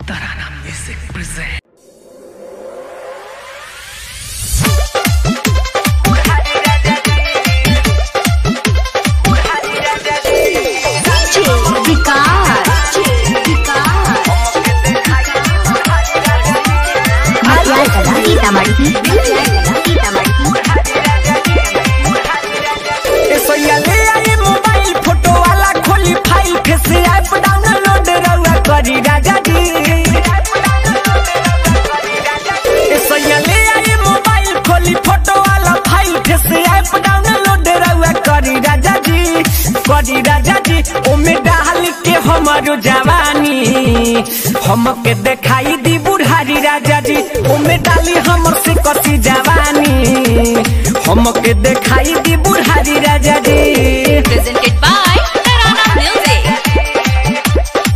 Tarana Music presents. विकास मटियार कला सीतामढ़ी ए सोया ले आई मोबाइल फोटो वाला खोली फाइल फेस ऐप डाउनलोड रउआ करी राजा जी ए सोया ले आई मोबाइल खोली फोटो वाला फाइल फेस ऐप डाउनलोड रउआ करी राजा जी करी राजा जी ओमे डाल के हमारो जवानी हमके देखाई दी बुढ़ारी राजा जी ओमे डाली हमर से कसी जवानी हमके देखाई दी बुढ़ारी राजा जी presented by Tarana Music.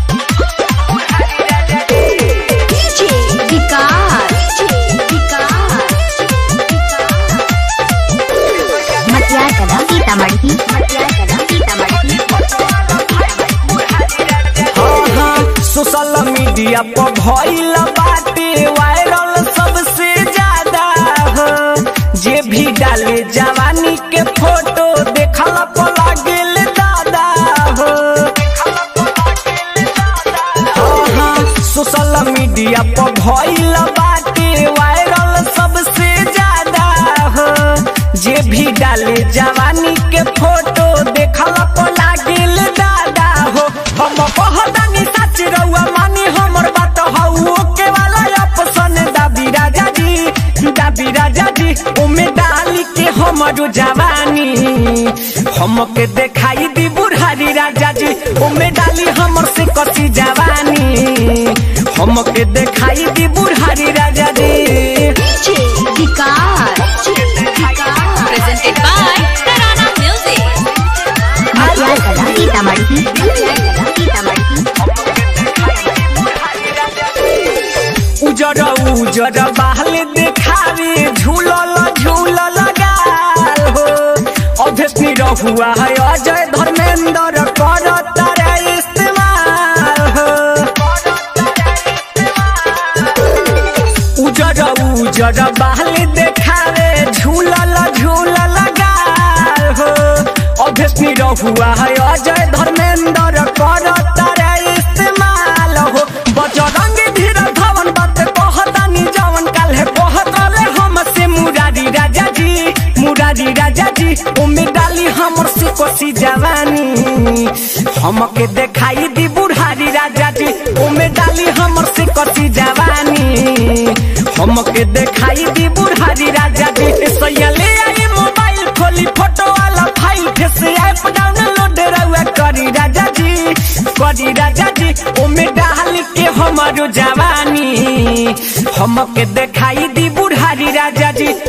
मटियार कला सीतामढ़ी मटियार कला सीतामढ़ी सोशल मीडिया पर भइल बाटे वायरल सबसे ज्यादा हो जे भी डाले जवानी के फोटो देखल पर लागेल दादा हो सोशल मीडिया पर भइल बाटे वायरल सबसे ज्यादा हो जे भी डाले जवानी के फोटो देखल पर लागेल दादा हो हम कहतानी सच रउआ मानी हमर बात हौ के वाला ऑप्शन दाबी राजा जी दाबी राजा जी ओमे डाली के हमरो जवानी हमके देखाई दी बुढ़ारी राजा जी ओमे डाली हमर से कसी जवानी हमके देखाई दी बुढ़ारी राजा जी Presented by Tarana Music. मटियार कला सीतामढ़ी मटियार कला सीतामढ़ी उजर उजर बहल देखावे झूलल झूलल गाल हो अभ्यसनी रहुआ है अजय धर्मेंद्र कर तारे इस्तेमाल हो उजर उजर बहल देखावे झूलल झूलल गाल हो अभ्यसनी रहुआ है अजय धर्मेंद्र कर तारे इस्तेमाल हो बजरंग धीर धवन बात कहतानी जवन काल्हे कहत रहे हमसे मुरारी राजा जी मुरारी राजा जी ओमे डाली हमर से कोसी जवानी हमके देखाई दी बुढ़ारी राजा जी ओमे डाली हमर से कोसी जवानी हमके देखाई दी बुढ़ारी राजा जी सैया ले आई मोबाइल खोली फोटो वाला फाइल फेस ऐप डाउनलोड रउआ करी राजा जी करी राजा जी ओमे डाल के हमारो जवानी हमके देखाई दी बुढ़ारी राजा जी